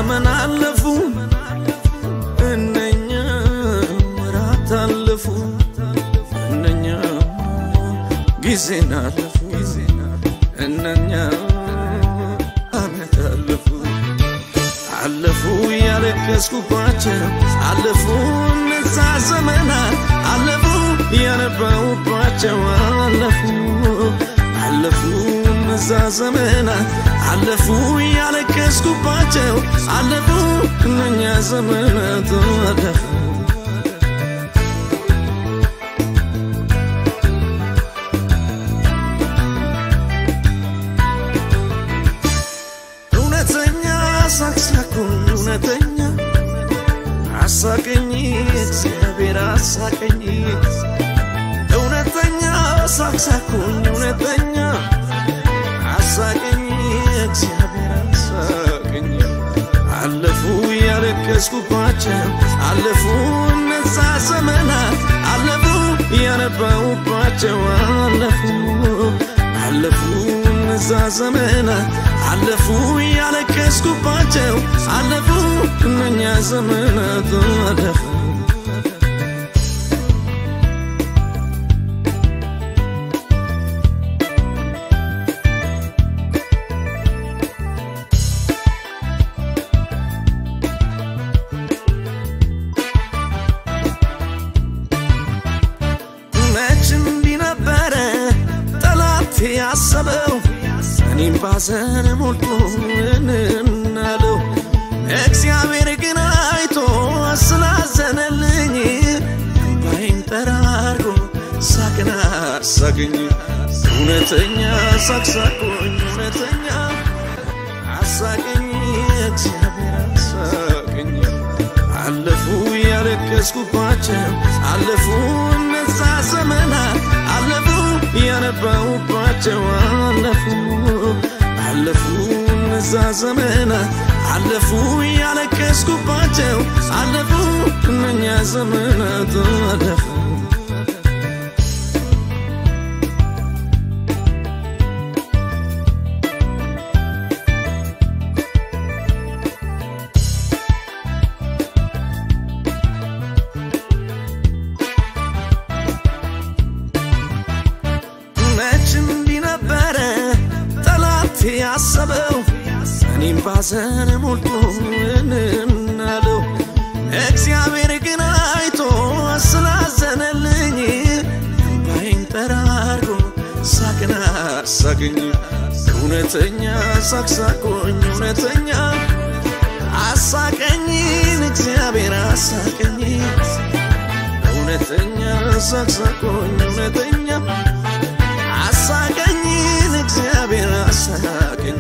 ዘመን አለፉ እነኛ ወራት አለፉ እነኛ ጊዜን አለፉ እነኛ አመት አለፉ አለፉ ያለቀስኩባቸው አለፉ እነዛ ዘመናት አለፉ ያነባውባቸው አለፉ አለፉ እነዛ ዘመናት አለፉ ያለቀስኩባቸው አለፉ እነኛ ዘመናት አለፉ እውነተኛ ሳቅሳቁኝ እውነተኛ አሳቀኝ እግዚአብሔር አሳቀኝ እውነተኛ ሳቅሳቁኝ እውነተኛ አሳቀኝ እግዚአብሔር አሳቀኝ አለፉ ያለቀስኩባቸው አለፉ እነዛ ዘመናት አለፉ ያነባውባቸው አለፉ አለፉ እነዛ ዘመናት አለፉ ያለቀስኩባቸው አለፉ እነኛ ዘመናት አለፉ መች እንዲህ ነበረ ጠላት ያሰበው እኔም ባዘን ሞልቶ እንናለው እግዚአብሔር ግን አይቶ ስላዘነልኝ እምባይን ጠራርጎ ሳቅን አሳገኝ እውነተኛ ሳቅሳቆኝ እውነተኛ አሳቀኝ እግዚአብሔር አሳቀኝ አለፉ ያለቀስኩባቸው አለፉ እነዛ ዘመናት አለፉ ያነባውባቸው አለፉ አለፉ እነዛ ዘመናት አለፉ ያለቀስኩባቸው አለፉ እነኛ ዘመናት አለፉ መች እንዲህ ነበረ ጠላት ያሰበው እኔም ባዘን ሞልቶ እንናለው እግዚአብሔር ግን አይቶ ስላዘነልኝ እምባይን ጠራርጎ ሳቅን አሳገኝ እውነተኛ ሳቅሳቆኝ እውነተኛ አሳቀኝን እግዚአብሔር አሳቀኝ እውነተኛ ሳቅሳቆኝ እውነተኛ አሳቀኝን እግዚአብሔር አሳቀኝ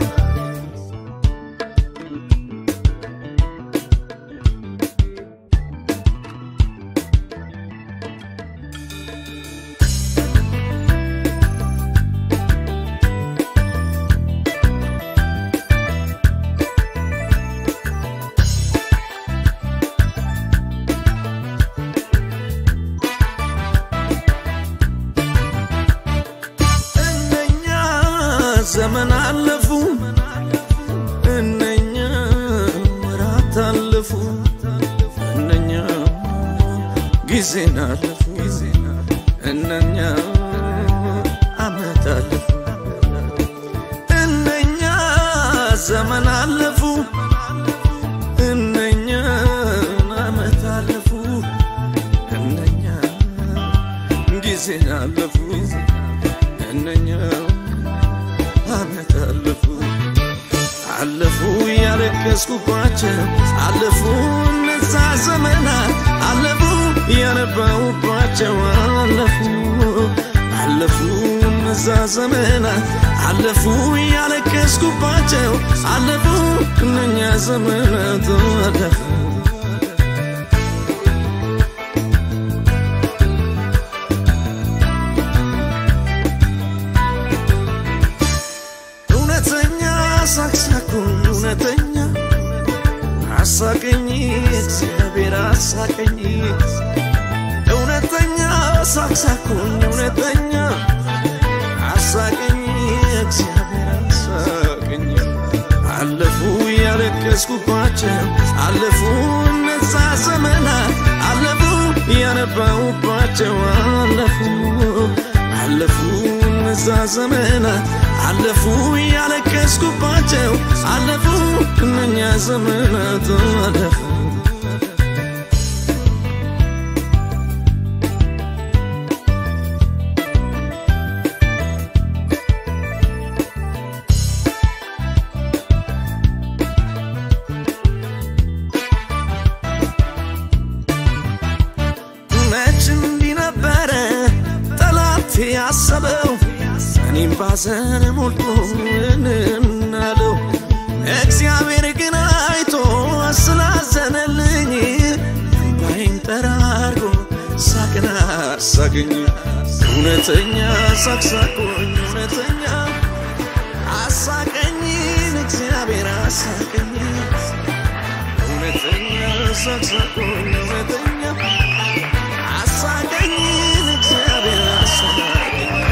እነኛ ዘመን አለፉ እነኛ ወራት አለፉ እነኛ ጊዜን አለፉ እነኛ አመት አለፉ እነኛ ዘመን አለፉ እነኛ አመት አለፉ እነኛ ጊዜን አለፉ እነኛ አመት አለፉ አለፉ ያለቀስኩባቸው አለፉ እነዛ ዘመናት አለፉ ያነባውባቸው አለፉ አለፉ እነዛ ዘመናት አለፉ ያለቀስኩባቸው አለፉ እነኛ ዘመናት አለፉ እውነተኛ ሳቅሳቁኝ እውነተኛ አሳቀኝ እግዚአብሔር አሳቀኝ እውነተኛ ሳቅሳቁኝ እውነተኛ አሳቀኝ እግዚአብሔር አሳቀኝ አለፉ ያለቀስኩባቸው አለፉ እነዛ ዘመናት አለፉ ያነባውባቸው አለፉ አለፉ እነዛ ዘመናት አለፉ ያለቀስኩባቸው አለፉ እነኛ ዘመናት አለፉ መች እንዲህ ነበረ ጠላት ያሰበው እኔም ባዘን ሞልቶ እናለው እግዚአብሔር ግን አይቶ ስላዘነልኝ እምባይን ጠራርጎ ሳቅን አሳገኝ እውነተኛ ሳቅሳቆኝ እውነተኛ አሳቀኝ እግዚአብሔር አሳቀኝ እውነተኛ ሳቅሳቆኝ እውነተኛ አሳቀኝ እግዚአብሔር አሳቀኝ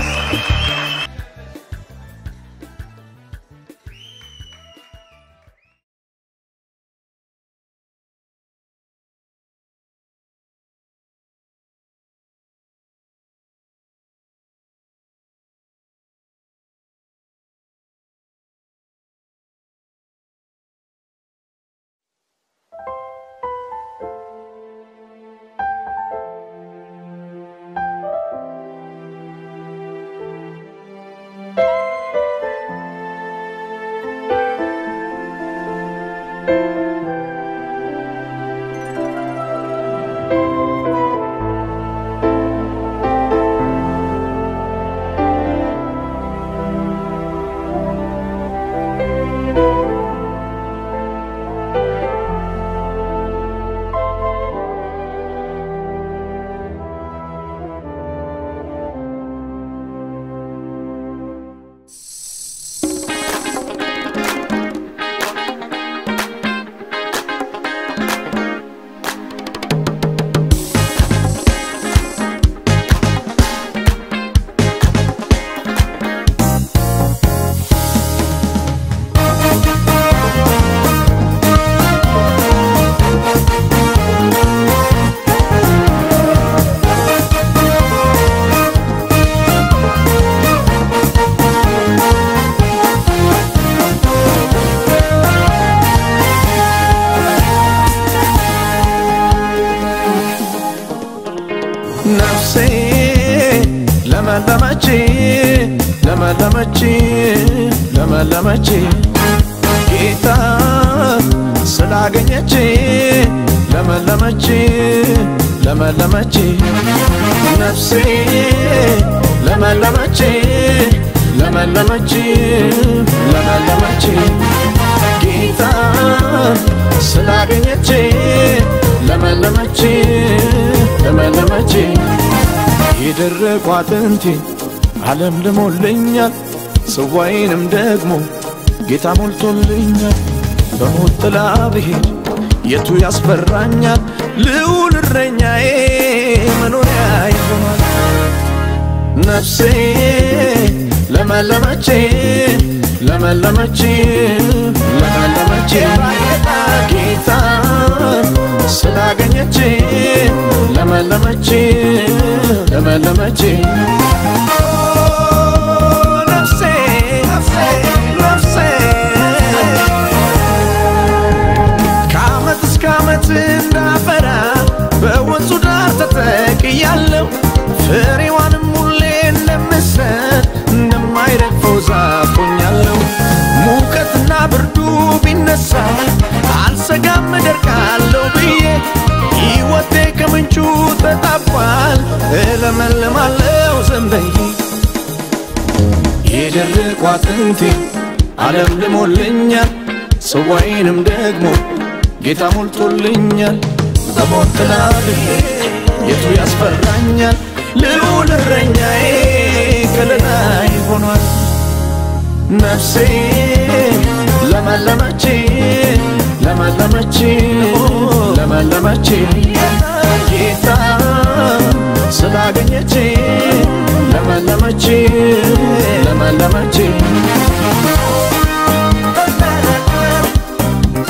ነፍሴ ለመለመች ለመለመች ለመለመች ጌታ ስላገኘች ለመለመች ለመለመች ነፍሴ ለመለመች ለመለመች ለመለመች ጌታ ስላገኘች ለመለመች ለመለመች የደረቁ አጥንቴ ዓለም ልሞልኛል ጽዋዬንም ደግሞ ጌታ ሞልቶልኛል በሞት ጥላ ብሄድ የቱ ያስፈራኛል ልዑል እረኛዬ መኖሪያ ይሆናል ነፍሴ ለመለመች ለመለመች ለመለመች ጌታ ስላገኘች ለመለመች ለመለመች ነፍሴ ነፍሴ ከዓመት እስከ ዓመት እንዳፈራ በወንዙ ዳር ተተክያለሁ ፍሬዋንም ሁሌ እንደምሰጥ እንደማይረግፈው ዛፍ ሆኛለሁ ሙቀትና ብርዱ ቢነሳ አልሰጋም እደርቃለሁ ብዬ ሕይወቴ ከምንጩ ተጣቧል እለመልማለሁ ዘንበይ የደረቁ አጥንቴ ዓለም ልሞልኛል ጽዋዬንም ደግሞ ጌታ ሞልቶልኛል በሞት ጥላ ብሄድ የቱ ያስፈራኛል ልዑል እረኛዬ ከለላይ ሆኗል ነፍሴ ለመለመች ለመለመች ለመለመች ጌታ ስላገኘች ለመለመች ለመለመች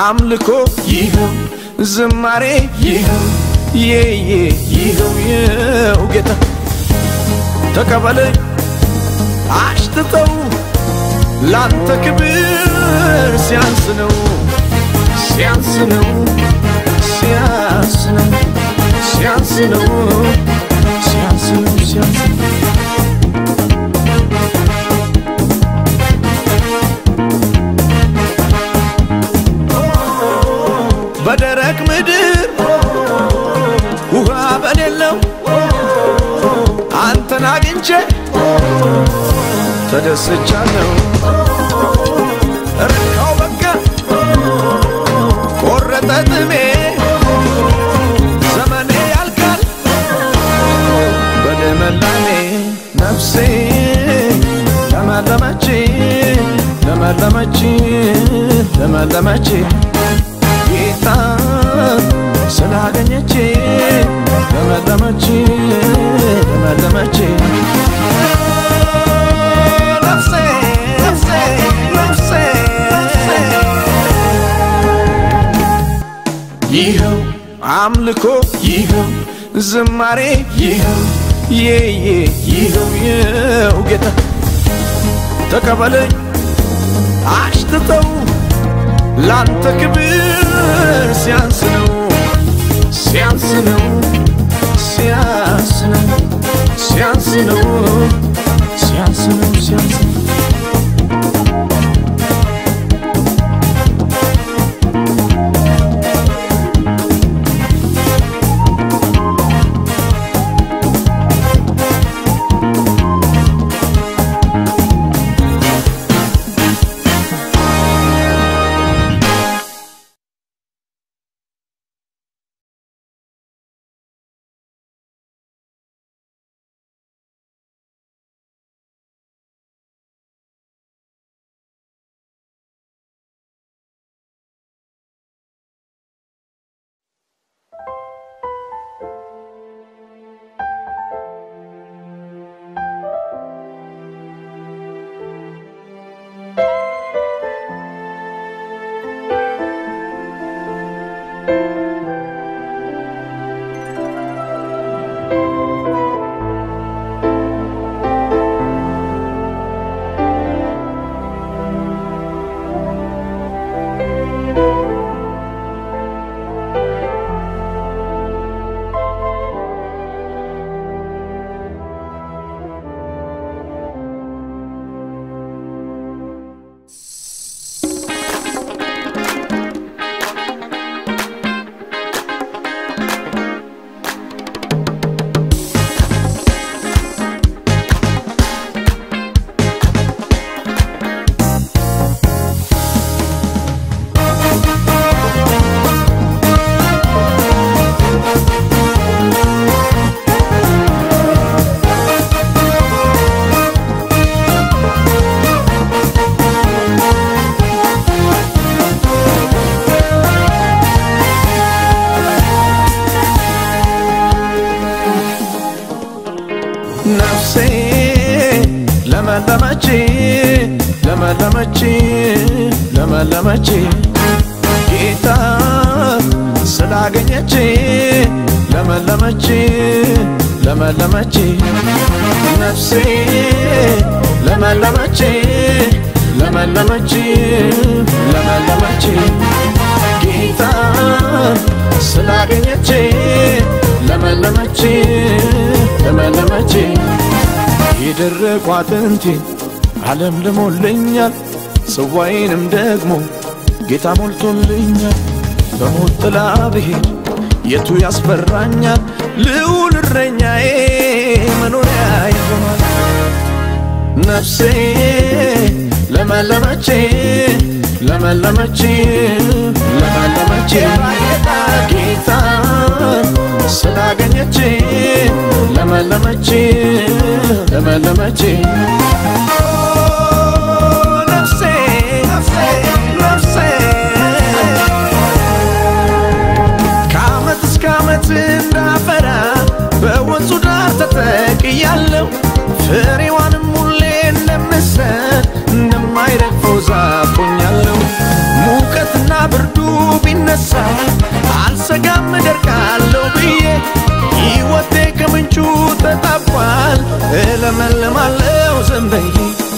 አምልኮ ይኸው ዝማሬ ይኸው የየ ይኸው የው ጌታ ተቀበለኝ አሽትተው ላንተ ክብር ሲያንስ ነው ሲያንስ ነው ሲያንስ ነው ሲያንስ ነው ሲያንስ ነው ሲያንስ ነው በደረቅ ምድር ውሃ በሌለው አንተን አግኝቼ ተደስቻለሁ። ረካው በቃ ቆረጠ ጥሜ ዘመኔ ያልቃል በደመላሜ ነፍሴ ለመለመች ለመለመች ለመለመች ጌታ ስላገኘች ለመለመች ለመለመች ነፍሴ ነፍሴ ነፍሴ ይኸው አምልኮ ይኸው ዝማሬ ይኸው የየ ይኸው የው ጌታ ተቀበለኝ አሽትተው ላንተ ክብር ሲያንስ ነው ሲያንስ ነው ሲያንስ ነው ሲያንስ ነው ሲያንስ ነው ሲያንስ ነው ነፍሴ ለመለመች ለመለመች ለመለመች ጌታ ስላገኘች ለመለመች ለመለመች ነፍሴ ለመለመች ለመለመች ለመለመች ጌታ ስላገኘች ለመለመች ለመለመች የደረቁ አጥንቴ ዓለም ልሞልኛል ጽዋዬንም ደግሞ ጌታ ሞልቶልኛል በሞት ጥላ ብሄድ የቱ ያስፈራኛል ልዑል እረኛዬ መኖሪያ ይሆናል ነፍሴ ለመለመች ለመለመች ለመለመች ጌታ ስላገኘች ለመለመች ለመለመች ነፍሴ ነፍሴ ነፍሴ ከዓመት እስከ ዓመት እንዳፈራ በወንዙ ዳር ተተክያለሁ ፍሬዋንም ሁሌ እንደምሰጥ እንደማይረግፈው ዛፍ ሆኛለሁ ሙቀትና ብርዱ ብነሳ አልሰጋም እደርቃለሁ ብዬ ሕይወቴ ከምንጩ ተጣቧል እለመልማለሁ ዝም ብዬ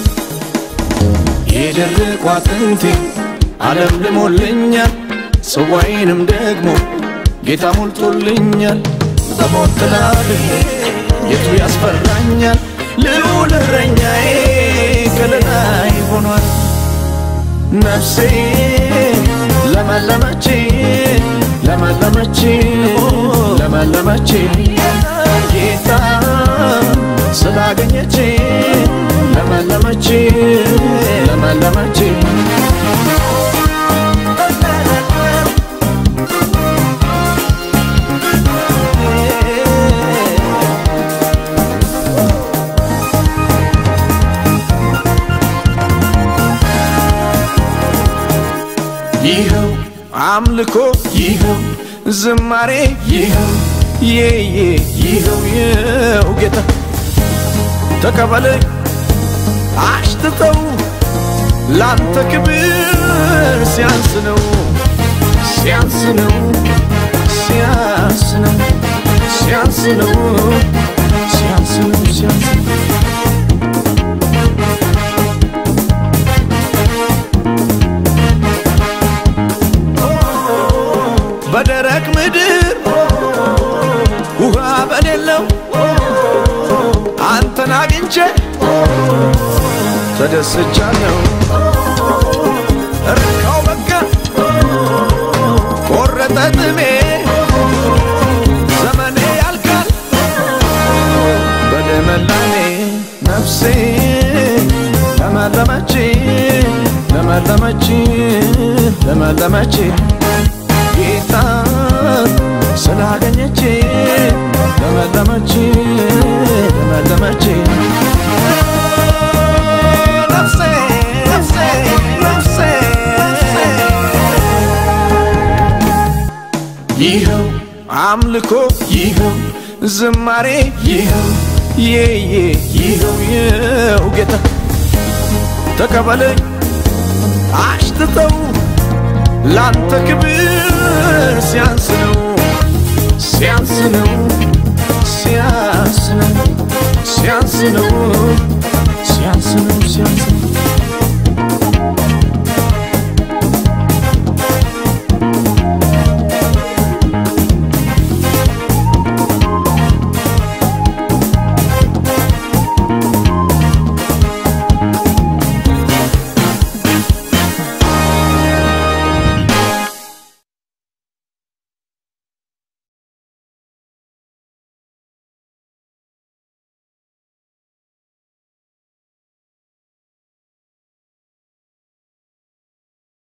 የደረቁ አጥንቴ ዓለም ልሞልኛል ጽዋዬንም ደግሞ ጌታ ሞልቶልኛል በሞት ጥላ የቱ ያስፈራኛል ልዑል እረኛዬ ከለላይ ሆኗል ነፍሴ ለመለመች ለመለመች ለመለመች ጌታ ስላገኘች ለመለመች ለመለመች ይኸው አምልኮ ይኸው ዝማሬ ይኸው የየ ይኸው ይኸው ጌታ ተቀበለኝ አሽትተው ላንተ ክብር ሲያንስ ነው ሲያንስ ነው ሲያንስ ነው ሲያንስ ነው ሲያንስ ነው ሲያንስ ነው በደረቅ ምድር ውሃ በሌለው አንተን አግኝቼ ተደስቻለሁ። እርካው በቃ ቆረጠ ጥሜ ዘመኔ ያልቃል በደመላሜ ነፍሴ ለመለመች ለመለመች ለመለመች ጌታ ስላገኘች ለመለመች ለመለመች ነፍሴ ነፍሴ ነፍሴ ይኸው አምልኮ ይኸው ዝማሬ ይኸው የየ ይኸው ይኸው ጌታ ተቀበለኝ አሽትተው ላንተ ክብር ሲያንስ ነው ሲያንስ ነው ሲያንስ ነው ሲያንስ ነው